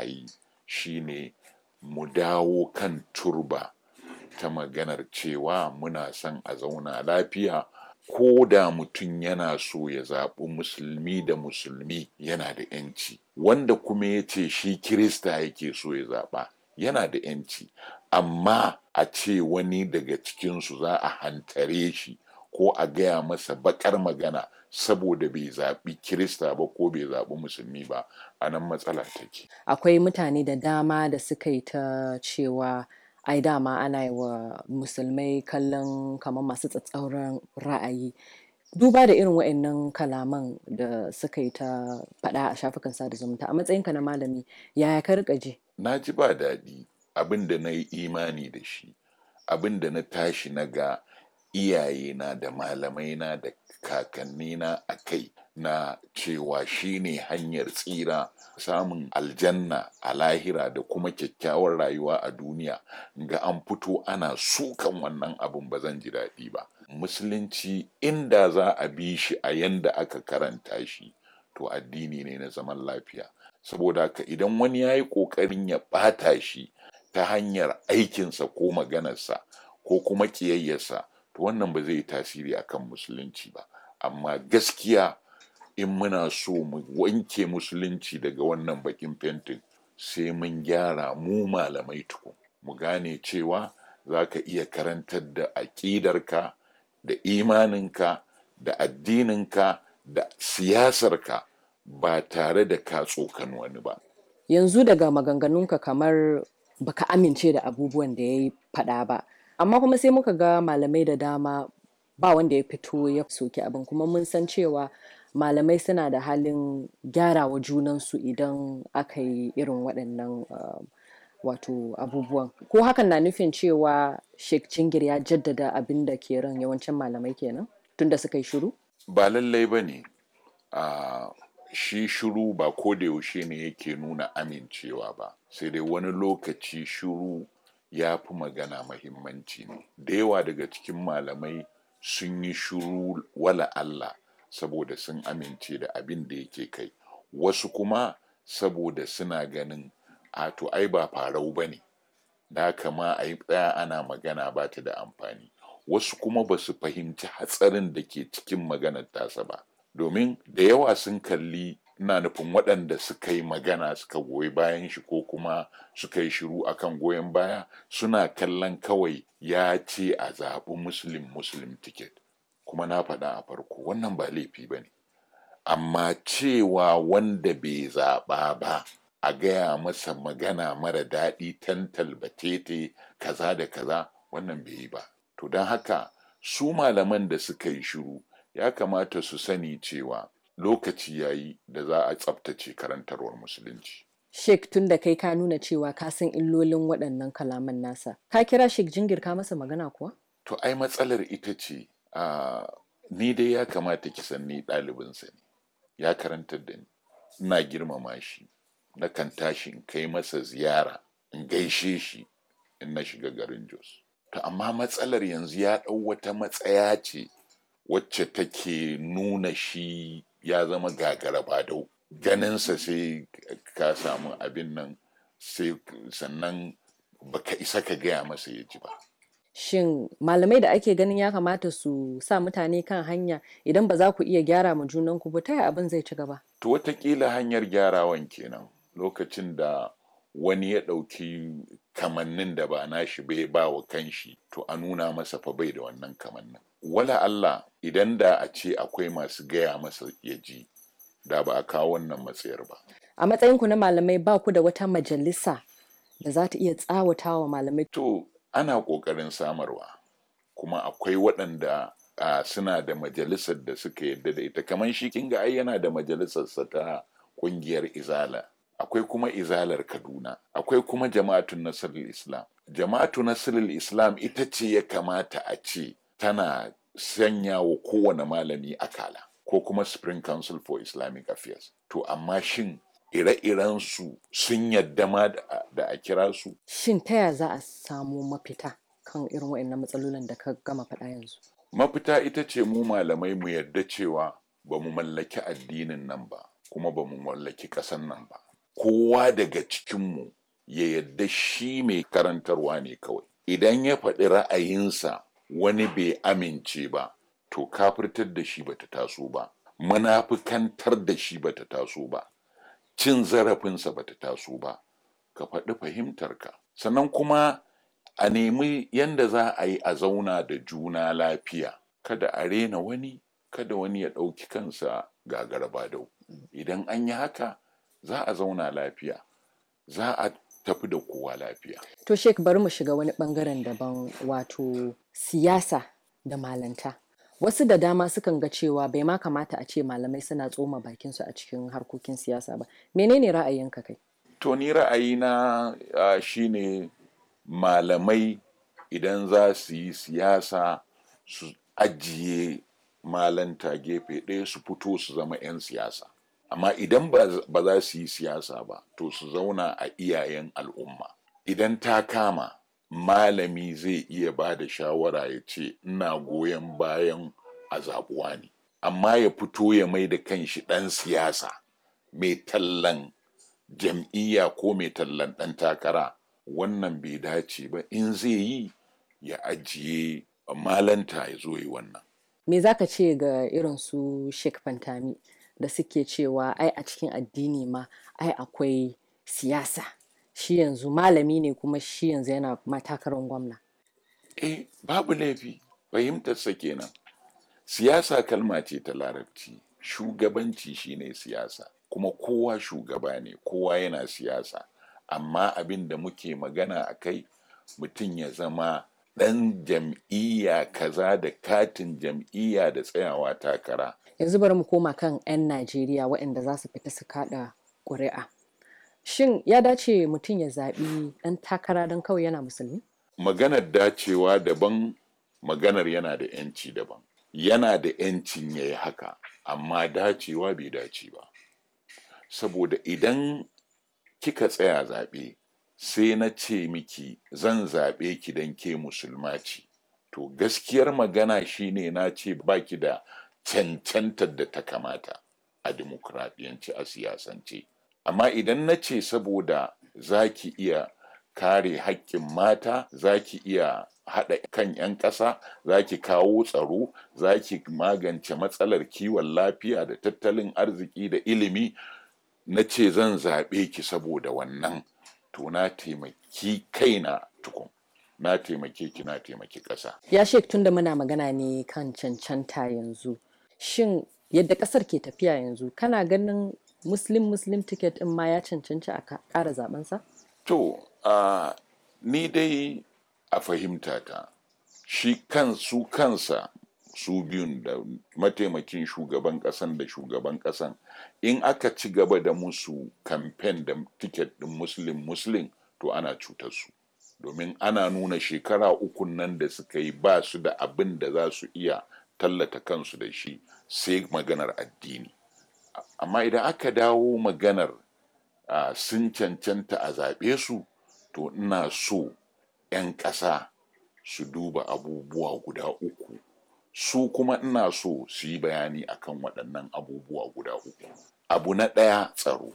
a yi shine mu dawo kan turba ta maganar cewa muna son a zauna lafiya ko da mutum yana so ya zaɓi musulmi da musulmi yana da ‘yanci wanda kuma ya ce shi kirista yake so ya zaɓa yana da ‘yanci amma a ce wani daga cikinsu za a hantare shi ko a gaya masa baƙar magana saboda bai zaɓi kirista ba ko bai zaɓi musulmi ba a nan matsala take akwai mutane da dama da suka yi ta cewa ai dama ana yi wa musulmai kallon kamar masu tsatsauran ra'ayi duba da irin wa'annan kalaman da suka yi ta faɗa a shafukan sada zumunta a matsayinka na malami yaya ka rika ji na ji ba daɗi abin da na yi imani da shi abin da na tashi na ga iyayena da malamaina da kakannina a kai na cewa shine hanyar tsira samun aljanna a lahira da kuma kyakkyawar rayuwa a duniya ga an fito ana sukan wannan abin ba zan ji daɗi ba musulunci inda za a bi shi a yanda aka karanta shi to addini ne na zaman lafiya saboda haka idan wani ya yi ƙoƙarin ya ɓata shi ta hanyar aikinsa ko maganarsa ko kuma ƙiyayyarsa to wannan ba zai yi tasiri akan musulunci ba amma gaskiya in muna so mu wanke musulunci daga wannan bakin fentin sai mun gyara mu malamai tukun mu gane cewa za ka iya karantar da aƙidarka da imaninka da addininka da siyasarka ba tare da ka tsokan wani ba yanzu daga maganganunka kamar baka amince da abubuwan da ya yi faɗa ba amma kuma sai muka ga malamai da dama ba wanda ya fito ya soki abin kuma mun san cewa malamai suna da halin gyarawa junansu idan aka yi irin waɗannan uh, wato abubuwan ko hakan na nufin cewa sheikh cingir ya jaddada abin da ke ran yawancin malamai kenan tunda suka yi shiru ba lallai ba ne uh, shi shiru ba ko da yaushe ne yake nuna amincewa ba sai dai wani lokaci shiru ya fi magana mahimmanci ne da yawa daga cikin malamai sun yi shiru wala Allah saboda sun amince da abin da yake kai wasu kuma saboda suna ganin a to ai ba farau ba ne da kama a yi tsaya ana magana ba ta da amfani wasu kuma ba su fahimci hatsarin da ke cikin maganar tasa ba domin da yawa sun kalli ina nufin waɗanda suka yi magana suka goyi bayan shi ko kuma suka yi shiru akan goyon baya suna kallon kawai ya ce a zaɓi muslim muslim ticket kuma na faɗa a farko wannan ba laifi ba ne amma cewa wanda bai zaɓa ba a gaya masa magana mara daɗi tantal batete kaza da kaza wannan bai yi ba to don haka su malaman da suka yi shiru ya kamata su sani cewa lokaci ya yi da za a tsabtace karantarwar musulunci. Sheikh tun da kai ka nuna cewa ka san illolin waɗannan kalaman nasa. Ka kira Sheikh Jingir ka masa magana kuwa? To ai matsalar ita ce a ni dai ya kamata ki san ni ɗalibinsa ne. Ya karantar da ni. Ina girmama shi. Na kan tashi in kai masa ziyara in gaishe shi in na shiga garin Jos. To amma matsalar yanzu ya ɗau wata matsaya ce wacce take nuna shi ya zama gagara ba dau ganinsa sai ka samu abin nan sai sannan baka isa ka gaya masa ya ji ba Shin malamai da ake ganin ya kamata su sa mutane kan hanya idan ba za ku iya gyara ma junanku ba ta abin zai ci gaba? to watakila hanyar gyarawan kenan lokacin da wani ya ɗauki kamannin da ba nashi bai ba wa kanshi to a nuna masa fa bai da wannan kamannin wala Allah idan da a ce akwai masu gaya masa ya ji da ba a kawo wannan matsayar ba A matsayinku na malamai ba ku da wata majalisa da za ta iya tsawatawa malamai. to ana ƙoƙarin samarwa kuma akwai waɗanda a suna da majalisar da suka yadda da ita kamar shi kinga ai yana da majalisarsa ta ƙungiyar izala akwai kuma izalar kaduna akwai kuma jama'atun nasirul islam jama'atu nasirul islam ita ce ya kamata a ce tana sanya wa kowane malami akala ko kuma spring council for islamic affairs to amma shin ire-iren su sun yadda ma da da a kira su Shin ta ya za a samu mafita kan irin waɗannan matsalolin da ka gama faɗa yanzu? mafita ita ce mu malamai mu yarda cewa ba mu mallaki addinin nan ba kuma ba mu mallaki ƙasan nan ba kowa daga cikinmu ya yadda shi mai karantarwa ne kawai idan ya faɗi ra'ayinsa wani bai amince ba to kafirtar da shi bata taso ba munafikantar da shi bata taso ba cin zarafinsa bata taso ba ka faɗi fahimtarka sannan kuma a nemi yadda za a yi a zauna da juna lafiya kada a rena wani kada wani ya ɗauki kansa gagaraba dau idan an yi haka za a zauna lafiya za a tafi da kowa lafiya To Sheik bari mu shiga wani bangaren daban wato siyasa da malanta. Wasu da dama sukan ga cewa bai ma kamata a ce malamai suna tsoma bakinsu a cikin harkokin siyasa ba. Menene ra'ayinka kai? to ni ra'ayina uh, shine malamai idan za su yi siyasa su ajiye malanta gefe ɗaya su fito su zama 'yan siyasa amma idan ba za su yi siyasa ba to su zauna a iyayen al'umma idan ta kama malami zai iya ba da shawara ya ce ina goyon bayan a zaɓuwa ne amma ya fito ya mai da kanshi ɗan siyasa mai tallan jam'iyya ko mai tallan ɗan takara wannan bai dace ba in zai yi ya ajiye malanta ya zo yi wannan Me za ka ce ga irin su Sheik Fantami da suke cewa ai a cikin addini ma ai akwai siyasa shi yanzu malami ne kuma shi yanzu yana matakarar gwamna. eh babu laifi fahimtarsa kenan siyasa kalma ce ta larabci shugabanci shine siyasa kuma kowa shugaba ne kowa yana siyasa amma abin da muke magana a kai mutum ya zama ɗan jam'iyya kaza da katin jam'iyya da tsayawa takara Yanzu bari mu koma kan 'yan Najeriya waɗanda za su fita su kaɗa ƙuri'a. Shin ya dace mutum ya zaɓi ɗan takara don kawai yana musulmi? maganar dacewa daban maganar yana da 'yanci daban yana da 'yancin ya yi haka amma dacewa bai dace ba saboda idan kika tsaya zaɓe sai na ce miki zan zaɓe ki don ke musulma ce to gaskiyar magana shine na ce baki da cancantar da ta kamata a dimokuraɗiyanci a siyasance amma idan na ce saboda za ki iya kare haƙƙin mata za ki iya haɗa kan 'yan ƙasa za ki kawo tsaro za ki magance matsalar kiwon lafiya da tattalin arziki da ilimi na ce zan zaɓe ki saboda wannan to na taimaki kaina tukun na taimake ki na taimaki ƙasa Ya Sheik tunda muna magana ne kan cancanta yanzu. Shin yadda ƙasar ke tafiya yanzu kana ganin Muslim Muslim ticket ɗin ma ya cancanci a ka- ƙara zaɓensa? To, a ni dai a fahimta ta, shi kan su kansa su biyun da mataimakin shugaban ƙasan da shugaban ƙasan in aka ci gaba da musu kamfen da tiket ɗin muslim muslim to ana cutar su domin ana nuna shekara uku nan da suka yi ba su da abin da za su iya tallata kansu da shi sai maganar addini amma idan aka dawo maganar uh, sun cancanta a zaɓe su to ina so 'yan ƙasa su duba abubuwa guda uku su kuma ina so su yi bayani akan waɗannan abubuwa guda uku abu na ɗaya tsaro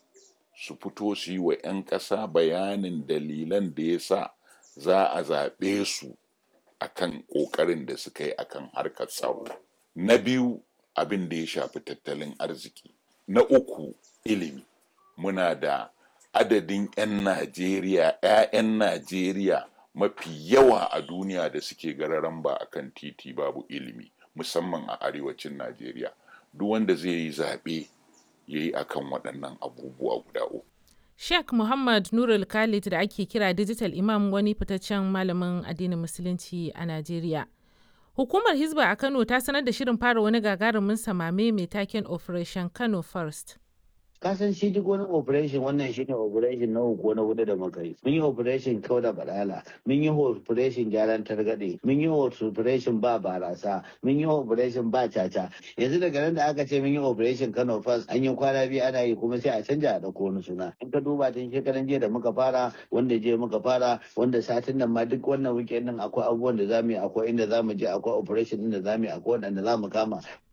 su fito su yi wa 'yan ƙasa bayanin dalilan da ya sa za a zaɓe su akan ƙoƙarin da suka yi akan harkar tsaro na biyu abin da ya shafi tattalin arziki na uku ilimi muna da adadin 'yan Najeriya, 'ya'yan Najeriya mafi yawa a duniya da suke gararan ba a kan titi babu ilimi, musamman a arewacin Najeriya. Duk wanda zai yi zaɓe ya yi akan waɗannan abubuwa guda uku. Sheikh Muhammad Nurul Khalid da ake kira Digital Imam wani fitaccen malamin addinin Musulunci a Najeriya. Hukumar Hizba a Kano ta sanar da shirin fara wani gagarumin samame mai taken Operation Kano First. kasan shi duk wani operation wannan shi ne operation na uku na hudu da muka yi mun yi operation kau da balala mun yi operation gyaran targaɗe mun yi operation ba barasa mun yi operation ba caca yanzu daga nan da aka ce mun yi operation kano first an yi kwana biyu ana yi kuma sai a canja a ɗauko wani suna in ka duba tun shekaran jiya da muka fara wanda jiya muka fara wanda satin nan ma duk wannan weekend din akwai abubuwan da zamu yi akwai inda zamu je akwai operation din da zamu yi akwai wanda zamu kama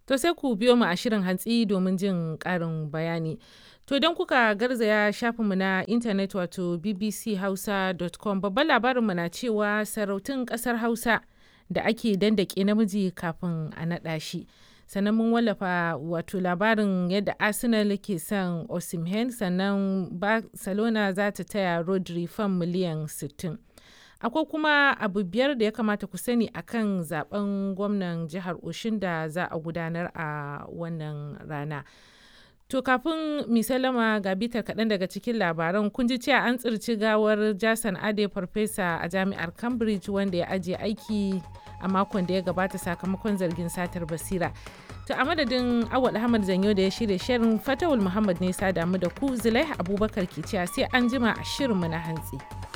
To sai ku biyo mu a shirin hantsi domin jin ƙarin bayani. To don kuka garzaya shafinmu na intanet wato bbchausa.com babban labarinmu na cewa sarautun ƙasar Hausa da ake dandake namiji kafin a naɗa shi. sannan mun wallafa wato labarin yadda arsenal ke son osimhen sannan barcelona za ta taya rodri fan miliyan 60 akwai kuma abu biyar da ya kamata ku sani akan zaben gwamnan jihar oshin da za a gudanar a wannan rana to kafin misalama ga bitar kaɗan daga cikin labaran kun ji cewa an tsirci gawar jason ade farfesa a jami'ar cambridge wanda ya ajiye aiki a makon da ya gabata sakamakon zargin satar basira to a madadin awal ahmad zanyo da ya shirya shirin fatawul muhammad ne sa damu da ku zulaiha abubakar ke cewa sai an jima a shirinmu na hantsi.